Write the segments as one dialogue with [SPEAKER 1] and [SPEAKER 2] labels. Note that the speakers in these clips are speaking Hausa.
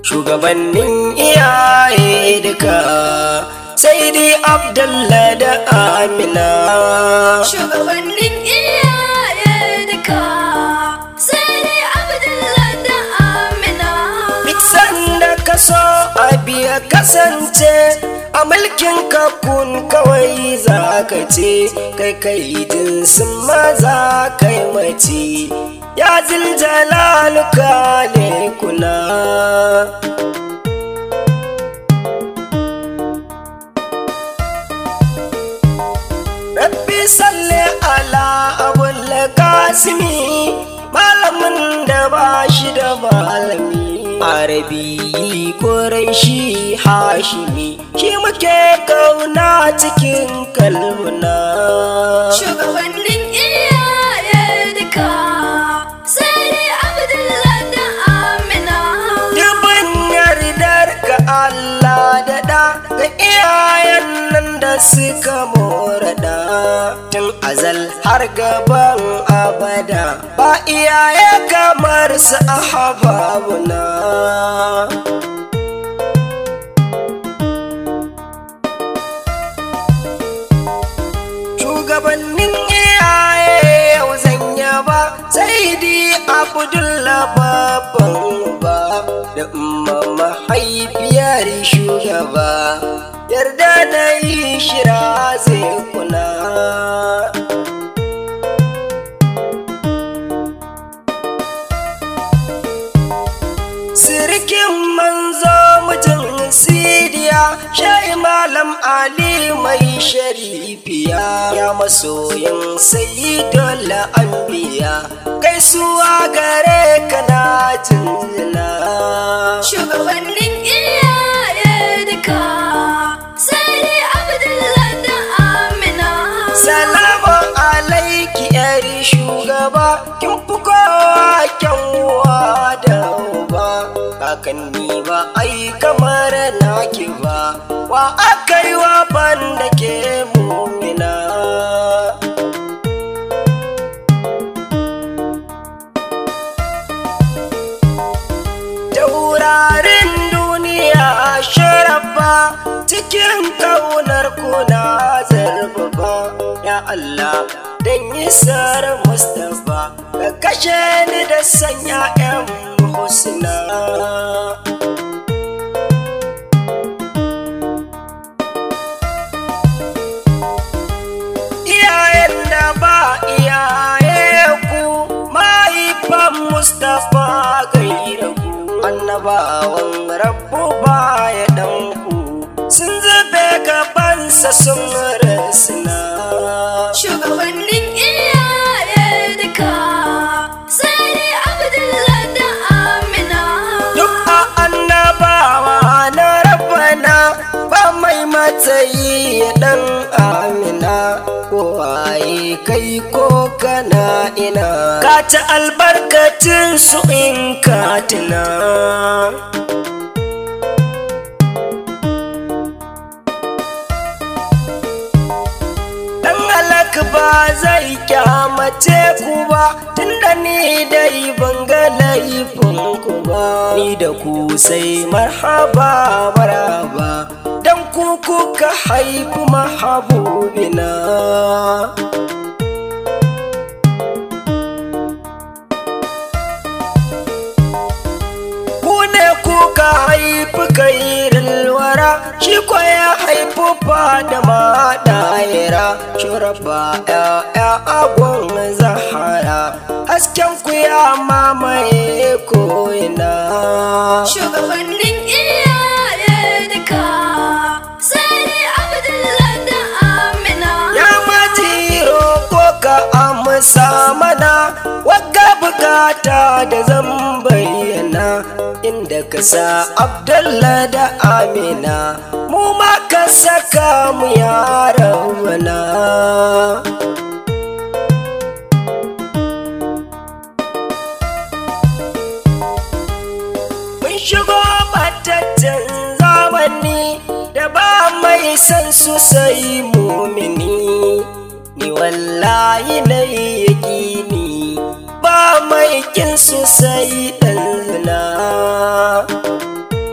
[SPEAKER 1] shugabannin iyaye duka sai dai abdullah da amina
[SPEAKER 2] Shugabannin iyaye duka sai dai Abdullah da Amina.
[SPEAKER 1] duk sanda ka so abi ya kasance a mulkin kakun kawai za ka ce kai kai jinsin maza kai mace ya ziljalaluka ne kuna Rabbi salli ala abul kasimi malamin da ba shi da malami arabi shi hashimi shi muke kauna cikin kalmuna
[SPEAKER 2] Shugabannin iyaye duka sai dai Abdullah da Amina.
[SPEAKER 1] dubin yardar ka Allah da da ga iyayen nan da suka morada tun azal har gaban abada ba iyaye kamar su ahababuna shugabannin iyaye yau zan yaba sai di abdullah babban ba da umma mahaifiyar shugaba yarda na yi shira zai kuna sirikin manzo mijin sidiya shai malam ali mai sharifiya ya masoyin sayyidul anbiya kai suwa gare ka na jinjina
[SPEAKER 2] Shugabannin iyaye duka sai dai Abdullah da Amina.
[SPEAKER 1] salamu alaiki yar shugaba kin fi kowa kyanwa da uba kakanni ba ai kamar naki ba wa aka yi wa banda ke mumina taurarin duniya sharafa cikin kaunar kuna zarfafa ya Allah dan isar Mustapha ka kashe ni da sanya yan husna iyayen da ba iyaye ku mahaifan Mustapha gaira ku annabawan rabbu baya dan ku sun zube gabansa sun rasina
[SPEAKER 2] Shugabannin iyaye duka sai dai Abdullah da Amina.
[SPEAKER 1] duk a annabawa na rabbana ba mai matsayi ya dan amina ko waye kai ko kana ina ka ci albarkacin su in ka tuna Dan halak ba zai kyamace ku ba tunda ni dai ban ga laifin ku ba ni da ku sai marhaba maraba dan ku kuka haifi mahabubina ku ne kuka haifi kairin wara shi ko ya haifi fada maɗayira shuraba ya agon zahara hasken ku ya mamaye ko'ina
[SPEAKER 2] Shugabannin iyaye duka sai dai Abdullah da Amina.
[SPEAKER 1] ya majiro ko ka amsa mana wagga bukata da zan bayyana inda ka sa abdullah da amina mu ma ka saka mu yaran mana mun shigo bataccen zamani da ba mai san su sai mumini ni wallahi na yaƙini ba mai kin su sai ɗan zina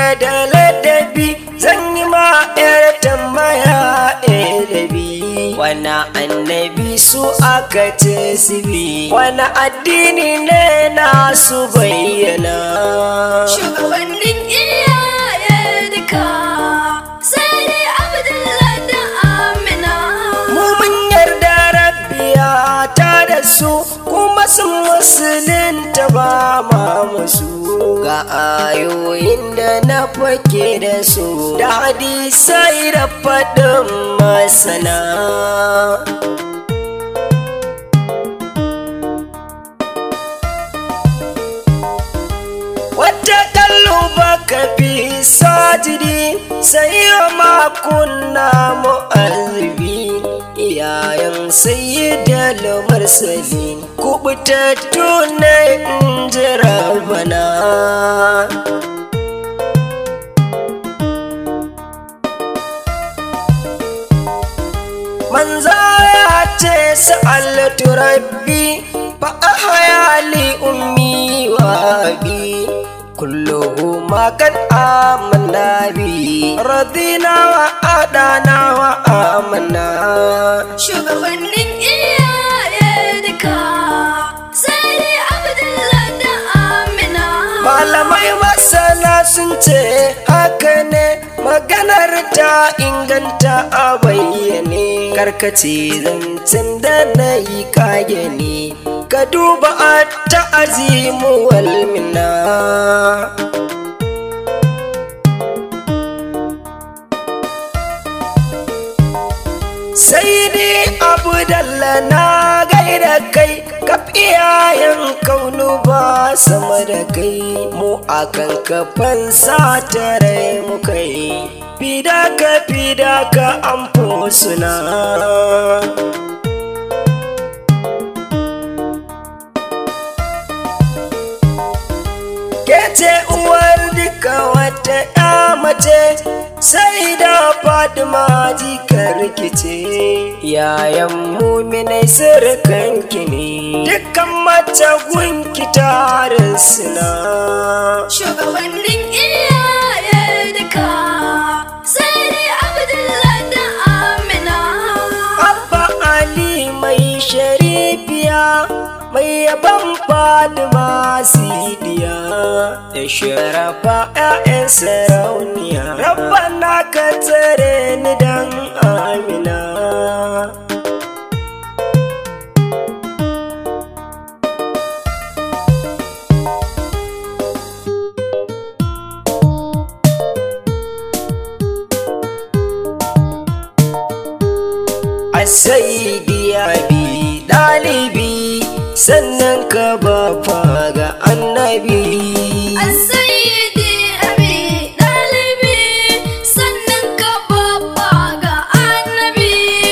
[SPEAKER 1] da ladabi zan yi ma yar tambaya ɗaya wani annabi su aka ce su bi wani addini ne na su bayyana
[SPEAKER 2] Shugabannin iyaye duka sai dai Abdullahi da Amina.
[SPEAKER 1] mu mun yarda rabbiya ta da su kuma sun musulunta ba ma musu ga ayoyin da na fake da su da hadisai da faɗin masana wata kallo baka fi sajidi sai ma kunna mu'azzibi iyayen sayyidal mursalin kubutattu na injira bana manza ya ce sa'altu rabbi fa ahya ummi wa abi kulluhuma kad amanna bi radina wa adana wa amanna
[SPEAKER 2] Shugabannin iyaye duka sai dai Abdullahi da Amina.
[SPEAKER 1] malamai masana sun ce haka ne maganar ta inganta a bayyane karkace zancen da na yi kage ne ka duba a ta'azimu walmina sai dai abu dalla na gaida kai kaf iyayen kaunu ba sama da kai mu akan kafan satare mu kai fida ka fida ka an suna Kece uwar duka wata ya mace sai da Fatima jikar rikice yayan muminai surukanki ne dukkan mace gunki tarin suna
[SPEAKER 2] Shugabannin iyaye duka sai dai Abdullahi da Amina.
[SPEAKER 1] Abba Ali mai sharifiya mai yaban Fatima Sidiya da sharafa 'ya'yan sarauniya Rabbana ka tsare ni dan Amina Asaidi abi ɗalibi sannan ka ba ga annabi
[SPEAKER 2] Asayidi abi ɗalibi sannan ka babba ga annabi.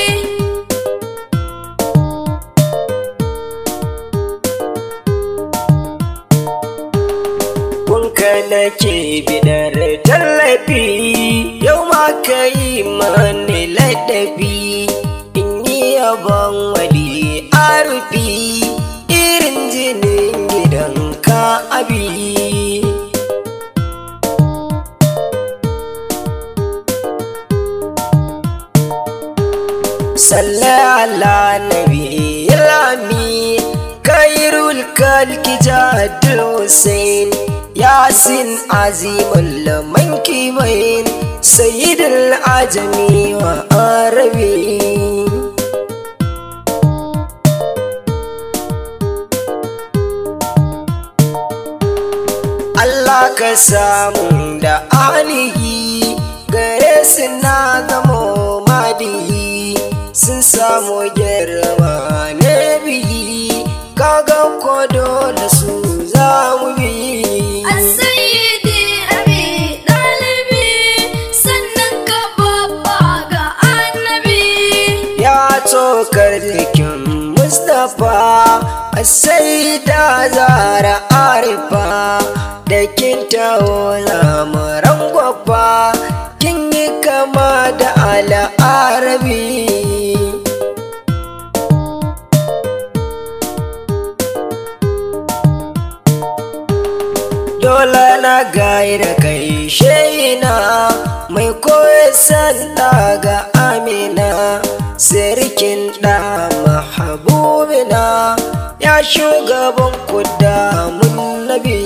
[SPEAKER 1] Kunka nake bidar tallafi yau ma ka yi mani ladabi in yi yabon wali arufi irin jinin gidan ka abi. Sallah ala nabi lami kairul kalki jadul Hussein Yasin azimul mankibain Sayyidul ajami wa arabi Allah ka samu da alihi gare su na zamo madihi sun samu girma na biyi kaga ko dole su za mu bi
[SPEAKER 2] Asayidi abi ɗalibi sannan ka babba ga annabi.
[SPEAKER 1] ya tsokar jikin mustapha sai da zara arifa da kin taho lamuran gwabba kin yi kama da al'arabi dole na gaira kai shai mai koya sanda ga amina sirikin da mahabubina ya shugaban kudamun nabi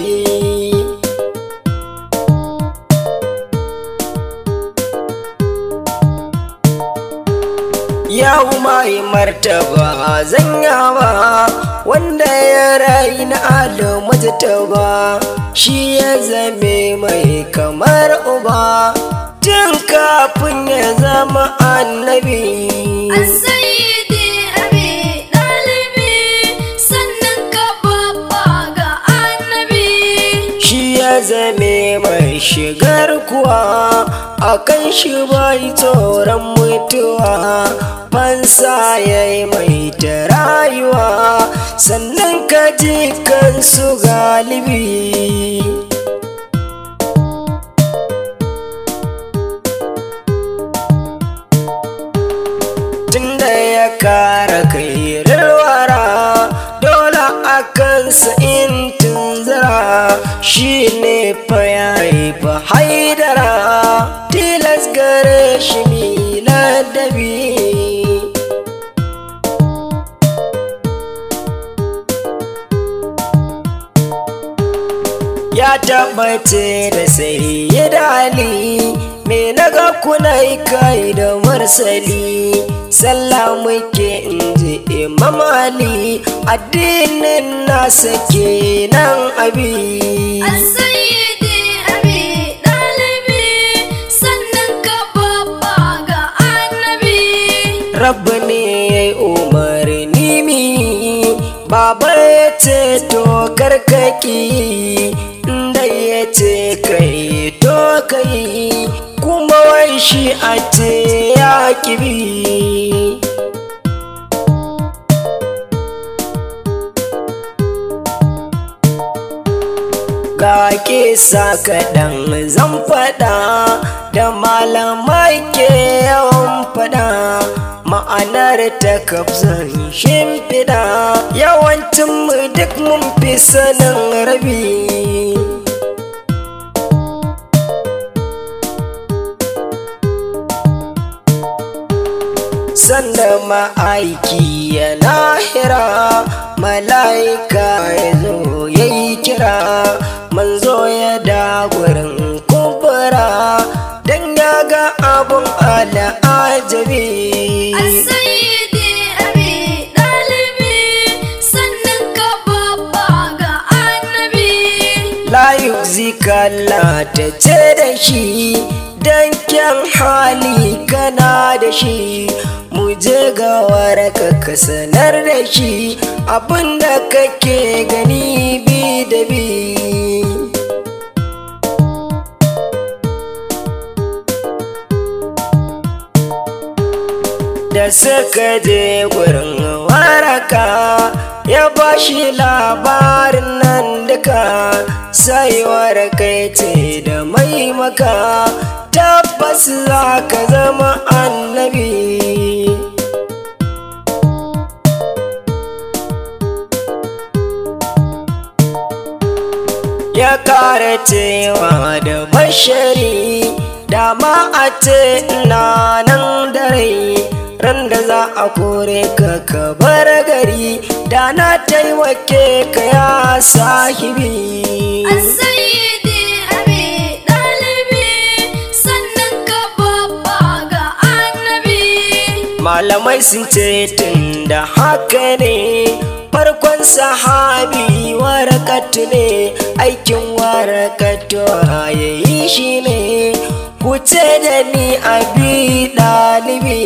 [SPEAKER 1] Yahu mai martaba zanyawa wanda ya rayu na adamu ba shi ya zame mai kamar uba tun kafin ya zama annabi.
[SPEAKER 2] Asayidi abi ɗalibi sannan ka babba ga annabi.
[SPEAKER 1] Shi ya zame mai shigar kuwa a kan shi bai tsoron mutuwa fansa ya yi mai ta rayuwa sannan ka ji kansu galibi. tunda ya kara kai rilwara dole a kansa in tunzara shi ne fa ya fa haidara tilas gare shi miladabi ya tabbace da sai ya dali me naga kuna kai da marsali sallah muke inji imam ali addinin nasa kenan abi
[SPEAKER 2] Asayidi abi ɗalibi sannan ka babba ga annabi.
[SPEAKER 1] rabbi ne ya yi umarni mi baba ya ce to karkaki inda ya ce kai to kai kuma wai shi a ce ya kibi ga kisa kaɗan zan faɗa da malamai ke yawan faɗa ma'anar ta kafzan shimfiɗa yawancin mu duk mun fi sanin rabi sanda ma'aiki ya lahira mala'ika ya zo ya yi kira manzo ya da gurin kubura don ya ga abun al'ajabi
[SPEAKER 2] Asayidi abi ɗalibi sannan ka babba ga annabi.
[SPEAKER 1] layu zikalla ta ce da shi don kyan hali kana da shi mu je ga waraka ka sanar da shi abinda kake gani bi da bi da suka je gurin waraka ya ba shi labarin nan duka sai waraka ya ce da mai maka tabbas za ka zama annabi ya kara cewa da bashari dama a ce ina nan da rai ran da za a kore ka ka bar gari da na taimake ka ya sahibi
[SPEAKER 2] Asayidi abi ɗalibi sannan ka babba ga annabi.
[SPEAKER 1] malamai sun ce tun da haka ne farkon sahabi warakatu ne aikin warakatu ya yi shi ne kuce da ni abi ɗalibi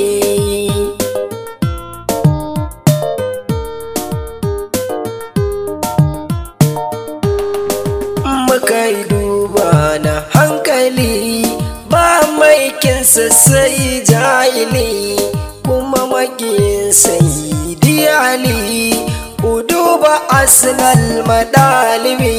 [SPEAKER 1] muka yi duba na hankali ba mai kinsa sai jahili kuma makiyin sai diyali ku duba arsenal madalibi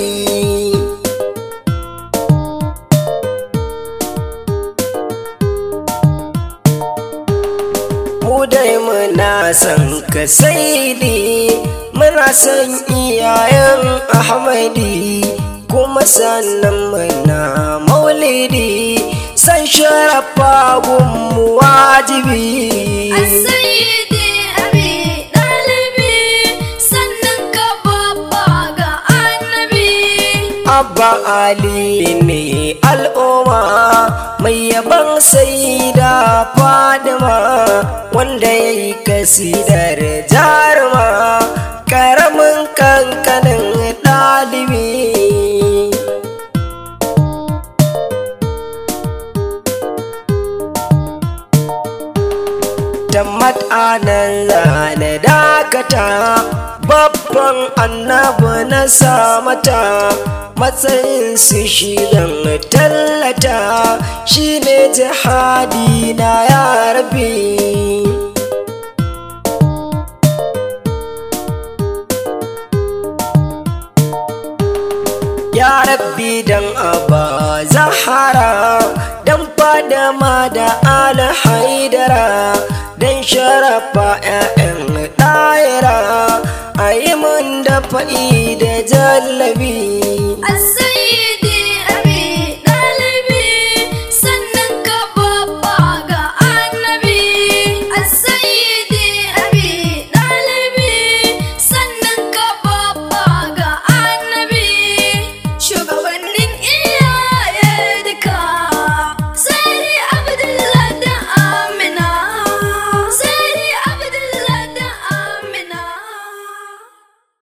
[SPEAKER 1] mu dai muna son ka saidi muna son iyayen ahmadi kuma sannan muna maulidi san sharafa gunmu wajibi
[SPEAKER 2] Sayyidi abi ɗalibi sannan ka babba ga annabi.
[SPEAKER 1] Abba Ali ne al'umma mai yaban sai da fadima wanda ya yi kasidar jaruma karamin kankanin ɗalibi. Tammat anan zane dakata babban annabi na samata matsayin su shirin tallata shine jihadi na ya rabi. Ya rabbi dan aba zahara dan fadama da ala haidara dan sharafa 'ya'yan ɗayara a yi mun da fa'i da jallabi